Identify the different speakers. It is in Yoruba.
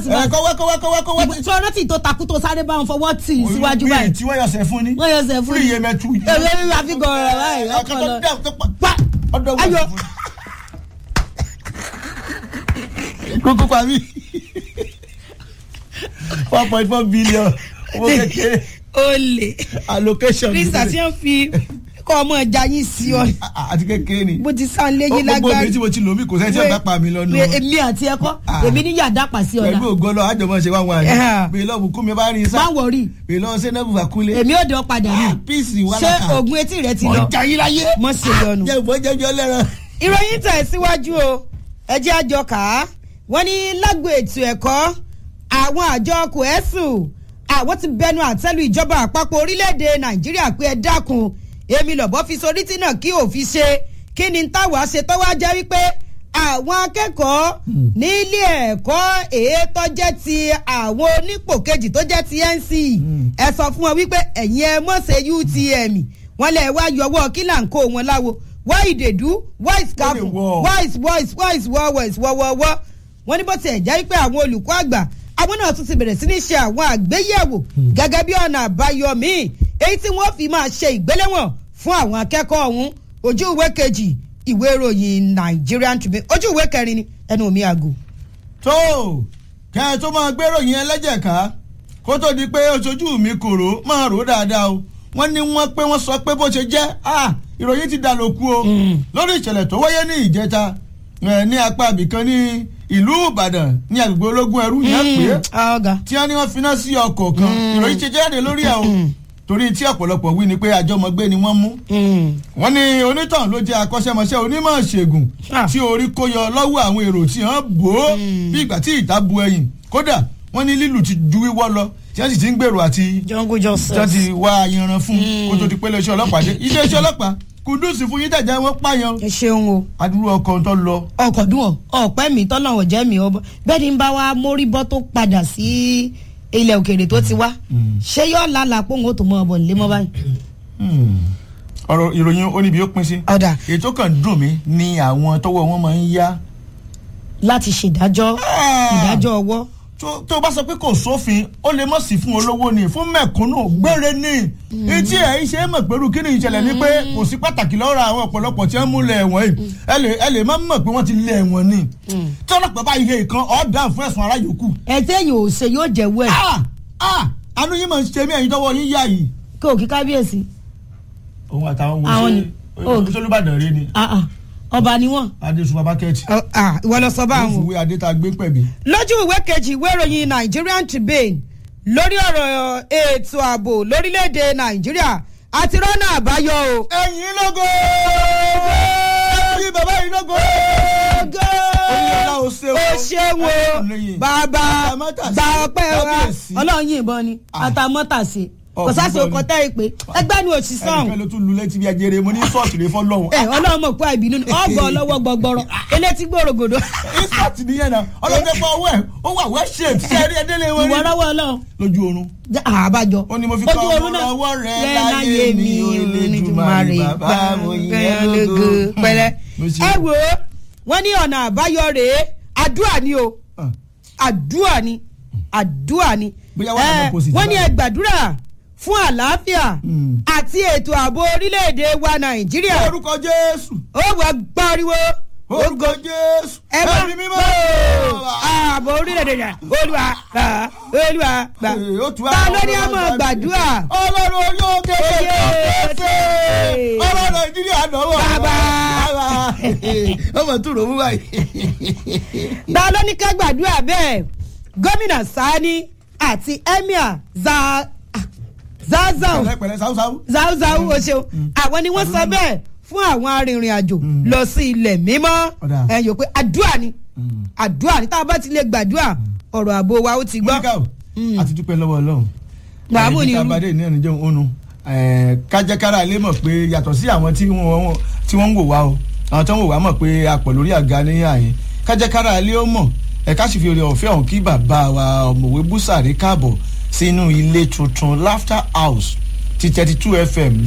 Speaker 1: sí
Speaker 2: ẹ
Speaker 1: báyìí
Speaker 2: kọ́wẹ́ kọ́wẹ́ kọ́wẹ́ kọ́wẹ́.
Speaker 1: tí ọ̀rọ̀ tí tó takú tó sáré bá wọn fọwọ́ tì í síwájú
Speaker 2: Bíi
Speaker 1: báyìí
Speaker 2: tí wọ́n yọ̀sẹ̀ fún ni.
Speaker 1: wọ́n yọ sẹ́ fún
Speaker 2: fúri yé mẹ́tu.
Speaker 1: èmi èmi máa fi gọ̀ọ̀rọ̀ báyìí ọkọ̀ lọ pa
Speaker 2: ọdọ
Speaker 1: ayọ̀
Speaker 2: kókó pa mí. one point four billion owó kékeré
Speaker 1: olè
Speaker 2: allocation.
Speaker 1: krista tí wọ́n fi kọ́ ọmọ ẹja yín sí ọ
Speaker 2: àti kékeré ni.
Speaker 1: bó ti sá léyìn
Speaker 2: gbogbo
Speaker 1: lágbára
Speaker 2: obìnrin tí mo ti lò mí kò sẹ́ni tí ọ̀gá pa mi lọ́nu.
Speaker 1: Wé- èmi àti ẹ̀kọ́
Speaker 2: Ah.
Speaker 1: èmi ní yàda pàṣẹ ọ̀la
Speaker 2: pẹ̀lú ògo lọ àjọmọ̀ ṣe wá wọn
Speaker 1: Eh.
Speaker 2: àná. bèè lọ́ọ̀bù kú mi bá rí sá.
Speaker 1: má wọrí
Speaker 2: bèè lọ́ọ̀ sẹ́nẹ́bù fàkúlẹ̀.
Speaker 1: èmi ò dán padà ní
Speaker 2: píìsì wà
Speaker 1: ṣé
Speaker 2: lákà.
Speaker 1: oògùn etí rẹ ti lọ
Speaker 2: ọjà yín láyé.
Speaker 1: mọ sí lọnu.
Speaker 2: jẹ́ ìbọn jẹ́jọ́ lẹ́ran.
Speaker 1: ìròyìn tẹ̀ síwájú o ẹjẹ́ àjọ kà á wọ́n ní lágbo ètò ẹ̀kọ́ àwọn àjọ kòẹ́sù àwọn ti bẹnu àtẹ́lu ìjọba àpapọ̀ orílẹ̀-èdè nàìjíríà pé ẹ dákun èmi lọ́bọ̀ fi sorí tí náà kí òfin ṣe kí ni táwa ṣe tọ́wọ́ jẹ́ wípé àwọn akẹ́kọ̀ọ́ nílé ẹ̀kọ́ èétọ́ jẹ́ ti àwọn onípò kejì tó jẹ́ ti nc ẹ sọ fún wọn wípé ẹ̀yin ẹ mọ̀ ṣe utm wọ́n lẹ̀ wá yọwọ́ kí là ń kó wọn láwo why you dey do why is
Speaker 2: Wọ́n lè
Speaker 1: careful
Speaker 2: wọ̀.
Speaker 1: why is why is why is wọ́ wọ́ is wọ́ wọ́ wọ́ wọ́n ní bó tiẹ̀ jẹ́ wípé àwọn olùkọ́ àgbà àwọn náà tún ti bẹ̀rẹ̀ sí ní ṣe àwọn àgbéyẹ̀wò gẹ́gẹ́ bí ọ̀nà àbáyọ míì èyí tí wọ́n fi máa ṣe ìgbéléwọ̀n fún àwọn akẹ́kọ̀ọ́ ọ̀hún ojú ìwé kejì ìwé ìròyìn Nigerian Tribune ojú ìwé kẹrin ni ẹnu mi àgò.
Speaker 2: tó kẹ́ ẹ tó máa gbérò yẹn lẹ́jẹ̀ ká kó tó di pé oṣojú mi kòrò máa rò ó dáadáa o wọ́n ní wọ́n pé wọ́n sọ pé bó ṣe jẹ́ ah, ìròyìn ti dà lóku o lórí ìṣẹ̀lẹ̀ tó wáyé ní ìjẹta eh, ní apá ibìkan ní ìlú Ìbàdàn ní agbègbè ológun ẹrú yẹn pé
Speaker 1: ọ̀gá
Speaker 2: tí wọ́n ní wọ́n finá sí ọkọ̀ kan ìròyìn ti jáde lórí ẹ̀ o torí tí ọ̀pọ̀lọpọ̀ wí ni pé àjọmọ̀gbé ni wọ́n mú wọ́n ní onítàn ló jẹ́ akọ́ṣẹ́mọṣẹ́ onímọ̀ ṣègùn
Speaker 1: Ah.
Speaker 2: tí orí kó yọ lọ́wọ́ àwọn èrò tí wọ́n bò ó bí ìgbà tí ìta bu ẹ̀yìn kódà wọ́n ní lílù ti ju wíwọ́ lọ tí wọ́n sì ti ń gbèrò àti
Speaker 1: jungle
Speaker 2: tí wọ́n
Speaker 1: justice.
Speaker 2: ti wá yanran fún kó tó di pé iléeṣẹ́ ọlọ́pàá dé iléeṣẹ́ ọlọ́pàá kùdùsì fún yín tẹ̀jẹ̀ wọ́n pààyàn
Speaker 1: ẹ ṣeun o
Speaker 2: adúrú ọkọ̀ tó lọ
Speaker 1: ọkọ̀ dùn ọ́ ọ̀pẹ́ mi tọ́lọ́wọ̀ jẹ́ mi ọbọ̀ bẹ́ẹ̀ ni ń bá wa mórí bọ́ tó padà sí ilẹ̀ òkèèrè tó ti wá ṣé yóò lálàá pé òun ó tó mọ ọbọ̀ nílé mọ́ báyìí.
Speaker 2: Hmm. ọ̀rọ̀ ìròyìn oníbi ó pín sí
Speaker 1: ọ̀dà
Speaker 2: ètò kan dùn mí ni àwọn tọ́wọ́ wọn máa ń yá
Speaker 1: láti ṣèdájọ́ ìdájọ́ ọwọ́
Speaker 2: tó tó bá sọ pé kò sófin ó lè mọ̀ sí fún olówó ni fún mẹ̀kúnnù gbére ni etí ẹ̀ ṣe é mọ̀ pẹ̀lú kí ni ìṣẹ̀lẹ̀ ni pé kò sí pàtàkì lọ́rọ̀ àwọn ọ̀pọ̀lọpọ̀ tí wọ́n mú lẹ̀ ẹ̀wọ̀n yìí ẹ lè ẹ lè má mọ̀ pé wọ́n ti lé ẹ̀wọ̀n ni tí ọlọ́pàá bá ihe ìkan ọ̀dà fún ẹ̀sùn ara yòókù.
Speaker 1: ẹ téèyàn ò ṣe yóò jẹ́wọ́ ẹ̀
Speaker 2: Ah! Ah! àánú yín máa ń ṣe mí ẹ̀yin tọ́wọ́ yín yá yìí.
Speaker 1: kí òkè kábíyèsí
Speaker 2: òun àtàwọn
Speaker 1: Àwọn ni.
Speaker 2: wo ṣé olùbàdàn rí ni
Speaker 1: Ah, ah. ọba ni wọ́n.
Speaker 2: adéṣù babakẹ́tì
Speaker 1: ìwọ lọ sọ
Speaker 2: ó
Speaker 1: báwọn.
Speaker 2: fìwé adé tá a gbé pẹ̀bí.
Speaker 1: lójú ìwé kejì ìwé ìròyìn Nigerian Tribune lórí ọ̀rọ̀ ètò ààbò lórílẹ̀‐èdè Nàìjíríà àti rọ́nà àbáyọ o.
Speaker 2: ẹ̀yin lógo ẹ̀yin bàbá yìí lógo. Onílọ́lá o ṣeun.
Speaker 1: ó ṣeun o
Speaker 2: Ayọ̀lẹ́yìn.
Speaker 1: bàbá
Speaker 2: Àtàmọ́tàsé.
Speaker 1: gba ọpẹ́ wa
Speaker 2: Kábíyèsí.
Speaker 1: ọlọ́run yìnbọn ni
Speaker 2: Ah.
Speaker 1: àtàmọ́tàsé
Speaker 2: Ọ̀,
Speaker 1: kò sáṣe
Speaker 2: yìnbọn ni.
Speaker 1: ọkọ̀ tẹ́ ìpè ẹgbẹ́ ni òṣìṣẹ́
Speaker 2: ẹnìkan
Speaker 1: ọ̀hún
Speaker 2: ló tún lu létí bí ajere mo ní sọ́ọ̀tì rẹ fọlọ́hún.
Speaker 1: ẹ ọlọ́run mọ̀ pé àìbínú ni ọgbọ̀n ọlọ́wọ́ gbọgbọrọ elétí gbòrògbòdò
Speaker 2: insert nìyẹn náà ọlọ́dẹ fọ ọwọ́ ẹ̀ ó wà well shaped ṣe é rí ẹdẹ́lẹ̀ wọn
Speaker 1: ìwọ
Speaker 2: rí.
Speaker 1: rọwọ́ ọlọ́run
Speaker 2: lójú oorun.
Speaker 1: jẹ́ àbájọ
Speaker 2: ó ní mo fi
Speaker 1: Ojú
Speaker 2: kọ́
Speaker 1: oorun
Speaker 2: ọmọ
Speaker 1: náà.
Speaker 2: lọ́wọ́ rẹ
Speaker 1: Rẹ
Speaker 2: láyé mi Olódùmarè bàbá mo yìn ẹ́ lógo.
Speaker 1: pẹ̀lẹ́
Speaker 2: Mo ṣe-
Speaker 1: ẹ wò ó wọ́n ní ọ̀nà àbáyọ rèé àdúrà ni o
Speaker 2: Ah.
Speaker 1: àdúrà ni àdúrà ni
Speaker 2: Bóyá wà ní
Speaker 1: Eh,
Speaker 2: opposite
Speaker 1: wọ́n ní
Speaker 2: báyìí.
Speaker 1: ẹ gbàdúrà fún àlàáfíà
Speaker 2: Mm.
Speaker 1: àti ètò ààbò orílẹ̀-èdè wa nàìjíríà
Speaker 2: orúkọ Jésù
Speaker 1: ó wà gbáriwo
Speaker 2: orúkọ Jésù
Speaker 1: ẹ bá
Speaker 2: ẹ̀mí mímọ́.
Speaker 1: ààbò orílẹ̀-èdè rẹ̀ olúwa gbà olúwa gbà
Speaker 2: Ee, ó tu
Speaker 1: ta
Speaker 2: àwọn
Speaker 1: ló ní a
Speaker 2: ọlọ́run
Speaker 1: máa
Speaker 2: àgbà.
Speaker 1: gbàdúrà
Speaker 2: ọlọ́run olóò kékeré
Speaker 1: Oyè.
Speaker 2: ọ̀fẹ́ ọlọ́run nàìjíríà dánwò.
Speaker 1: Bàbá.
Speaker 2: ọmọ tó rò mú báyìí.
Speaker 1: ta ló ní ká gbàdúrà bẹ́ẹ̀ gómìnà sani àti emir za zazao
Speaker 2: pẹ̀lẹ́pẹ̀lẹ́ sáwùsáwù.
Speaker 1: zauzau o ṣeun àwọn ni wọ́n sọ bẹ́ẹ̀ fún àwọn arìnrìn àjò lọ sí ilẹ̀ mímọ́
Speaker 2: Ọ̀dà.
Speaker 1: ẹ yòó pé àdúrà ni àdúrà ni tá a bá ti lè gbàdúrà ọ̀rọ̀ ààbò wa ó ti gbọ́.
Speaker 2: mọ́níkà o àti dúpẹ́ lọ́wọ́ ọlọ́run.
Speaker 1: Wàá ní
Speaker 2: ká
Speaker 1: irú.
Speaker 2: bá dé ní ẹnu jẹun ònu. kájẹ́kára lè mọ̀ pé yàtọ̀ sí àwọn tí wọ́n tí wọ́n ń wò wá o àwọn tó ń wò wá mọ̀ pé a pọ̀ lórí àga ní àyè kájẹ́kára lè ó mọ̀ ẹ̀ka sì fi oore ọ̀fẹ́ ọ̀hún kí bàbá wa ọ̀mọ̀wé búsàrí káàbọ̀ sínú ilé tuntun laughter house ti thirty two fm